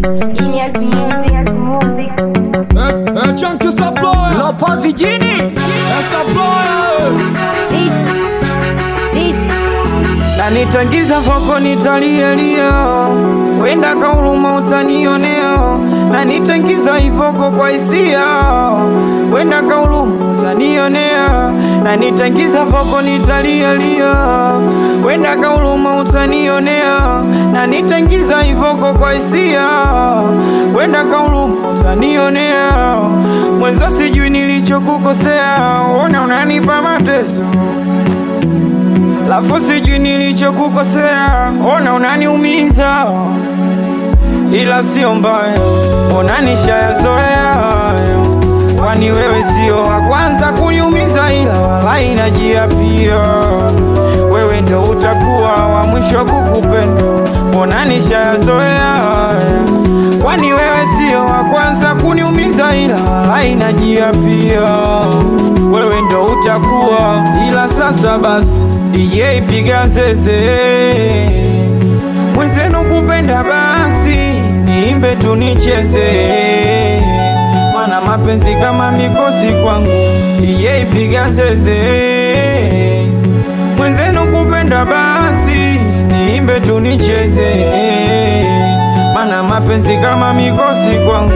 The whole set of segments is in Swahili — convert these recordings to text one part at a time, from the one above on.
Genius Music. É, é Chunk Saploya, Lopozi jini é Saploya, Beat. Beat. na nitangiza foko nitalielia, wenda kauluma utanionea, na nitangiza ifoko kwa hisia, wenda kauluma utanionea, na nitangiza foko nitalielia, wenda kauluma utanionea, na nitangiza ifoko kwa hisia, wenda kauluma utanionea, mwenzo sijui nilichokukosea, ona unanipa mateso Lafu sijui nilichokukosea, ona unaniumiza, ila sio mbaya, ona nishayazoea hayo. Kwani wewe sio wa kwanza kuniumiza, ila wala inajia pia, wewe ndo utakuwa wa mwisho kukupenda, ona nishayazoea haya. Kwani wewe sio wa kwanza kuniumiza, ila wala inajia pia, wewe ndo utakuwa, ila sasa basi DJ piga zeze, mwenzenu kupenda basi niimbe tunicheze, mana mapenzi kama mikosi kwangu. DJ piga zeze, mwenzenu kupenda basi niimbe tunicheze, mana mapenzi kama mikosi kwangu.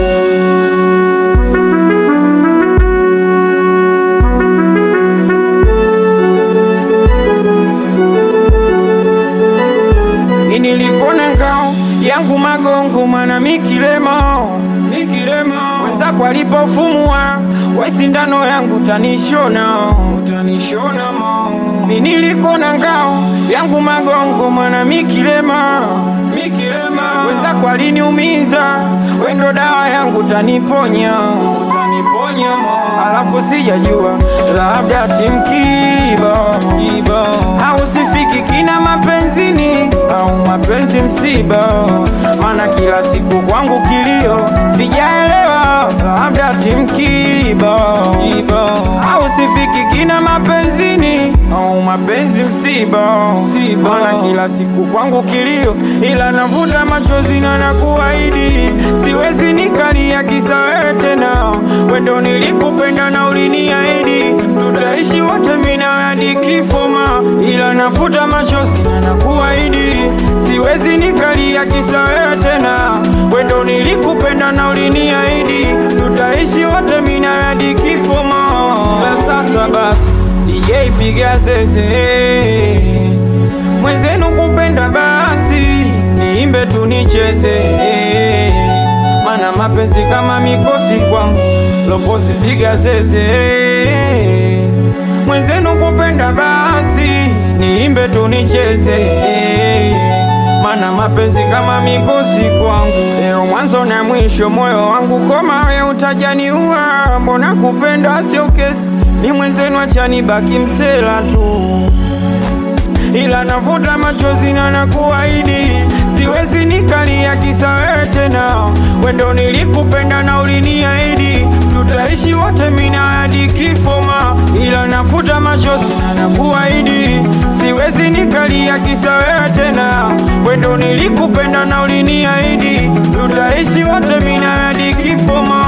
Nilikona ngao yangu magongo mana mikilema mikilema wenzako alipofumua we sindano yangu tanishona tanishona mo nilikona ngao yangu magongo mana mikilema mikilema wenzako aliniumiza wendo dawa yangu taniponya taniponya mo alafu sijajua labda timkiba kiba au sifiki kina mapenzini au mapenzi msiba, mana kila siku kwangu kilio, sijaelewa labda timkiba kiba au sifiki kina mapenzini au mapenzi msiba, mana kila siku kwangu kilio, ila navuta machozi na nakuahidi siwezi nikalia kisa wewe tena, wendo nilikupenda na uliniahidi tutaishi wote mimi nawe hadi kifo ma, ila nafuta machozi na nakuahidi siwezi nikalia kisa wewe tena, wendo nilikupenda na uliniahidi tutaishi wote mimi nawe hadi kifo ma. Na sasa basi DJ piga zeze, mwenzenu kupenda basi niimbe tunicheze, mana mapenzi kama mikosi kwangu, lopozi piga zeze, mwenzenu kupenda basi niimbe tunicheze, mana mapenzi kama mikosi kwangu, leo mwanzo na mwisho, moyo wangu koma, we utajaniua, mbona kupenda sio kesi, ni mwenzenu achani baki msela tu ila navuta machozi na nakuahidi siwezi nikalia kisa wewe tena, wendo nilikupenda na uliniahidi tutaishi wote mina hadi kifo ma, ila navuta machozi na nakuahidi siwezi nikalia kisa wewe tena, wendo nilikupenda na uliniahidi tutaishi wote mina hadi kifo ma.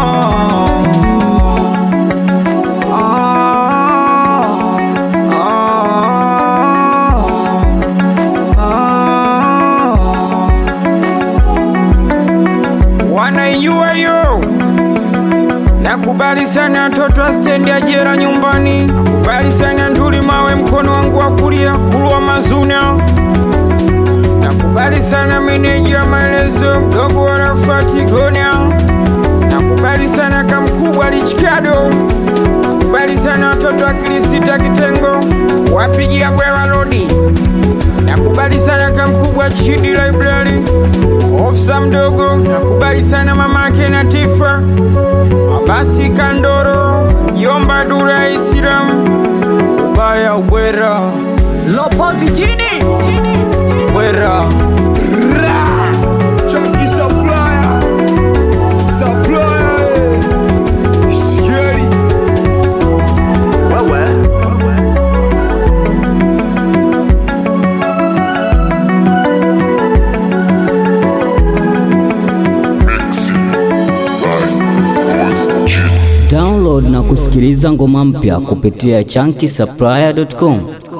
wanaijua hiyo. Nakubali sana watoto wa stendi ya jera nyumbani, nakubali sana nduli mawe mkono wangu wa kulia kulwa mazuna, nakubali sana meneja wa maelezo mdogo wa Rafati Gonya, nakubali sana kamkubwa Lichikado, nakubali sana watoto wa Kilisita Kitengo wapigia bwewa lodi, nakubali sana kamkubwa Chidi Library ofisa mdogo, nakubali sana mamake na Tifa Abasi Kandoro, Jomba Dura Islam, ubaya ubwera Lopozi jini bwera Chunky Saploya, Saploya, Scary. wewe Download na kusikiliza ngoma mpya kupitia chunky supplier.com.